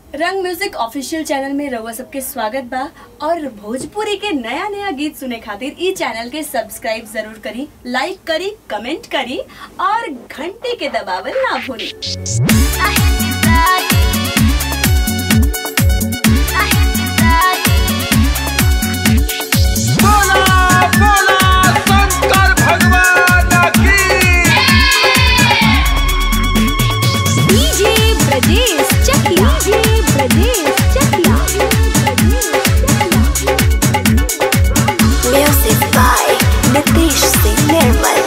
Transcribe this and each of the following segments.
रंग music official channel में रउआ सबके स्वागत बा और भोजपुरी के नया नया गीत सुने खातिर ई चैनल के सब्सक्राइब जरूर करी लाइक करी कमेंट करी और घंटी के दबावल ना भूली बोला बोला शंकर भगवान की DJ Brajesh Chakiya DJ Brajesh Chakiya Music by Nitish Singh Nirmal.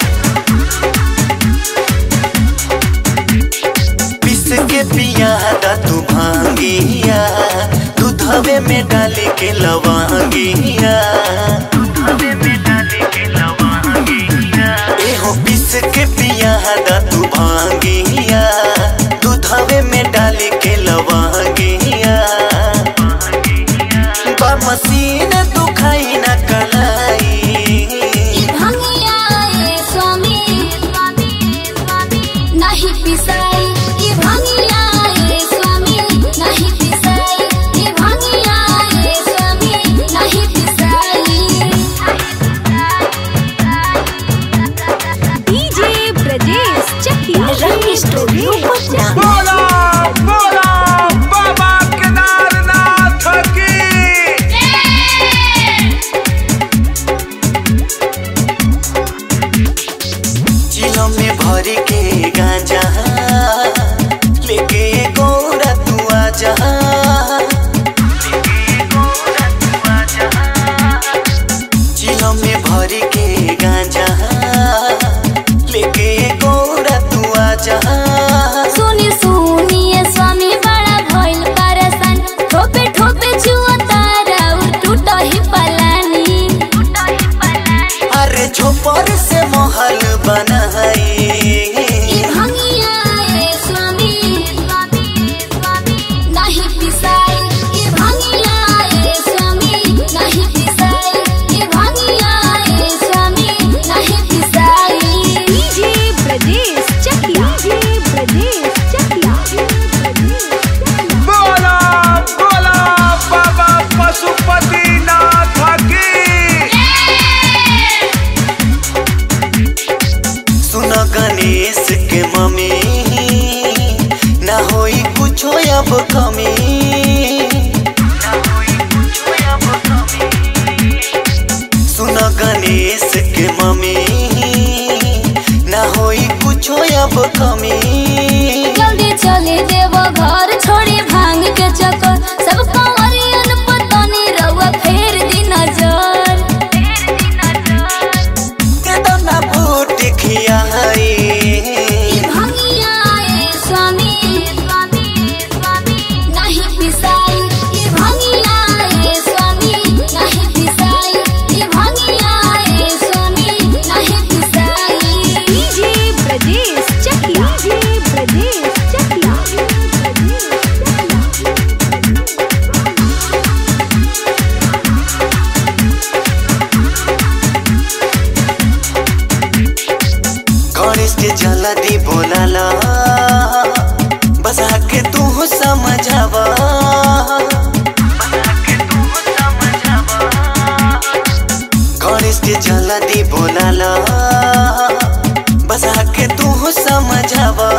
पिस के पिया दा तू भांगिया दूधवे में डाल के लवांगिया एहो पिस के पिया दा तू भांगिया दूधवे में डाल के लवांगिया बा मसीन दुखाई ना कलाई भंगिया ए स्वामी नहीं पिसाई ये भंगिया ए स्वामी नहीं पिसाई ये भंगिया ए स्वामी नहीं पिसाई डीजे ब्रजेश चकिया रंग स्टूडियो पटना बोला बोला बाबा केदारनाथ की चिलो में भर के गांजा लेके गौरा तू आजा चिलो में भर के गांजा लेके गौरा तू आजा सुनी सुनिए स्वामी बड़ा भइल परेशान ठोपे ठोपे छुआ तारा टूट ही पलानी अरे झोपर से महल बनाई ई भंगिया ए स्वामी नहीं पिसाई ई भंगिया ए स्वामी नहीं पिसाई ई भंगिया ए स्वामी नहीं पिसाई डीजे ब्रजेश चकिया डीजे ब्रजेश चकिया बोला बोला बाबा पशुपतिनाथ की सुन गणेश के मम्मी ना होई कुछो अब कमी सुन गणेश के मम्मी ना होई कुछो अब कमी जल्दी चले देव घर छोड़ी भांग के चक्कर सब कंवरियन पतनी रउआ फेर दी नजर दे दो ना फूट खियाई ई भंगिया ए स्वामी नहीं पिसाई ई भंगिया ए स्वामी नहीं पिसाई ई भंगिया ए स्वामी नहीं पिसाई डीजे ब्रजेश चकिया डीजे ब्रजेश चकिया गणेश के जल्दी बोलाला बसा के तू समझावा गणेश के जल्दी बोलाला बसा के तू समझावा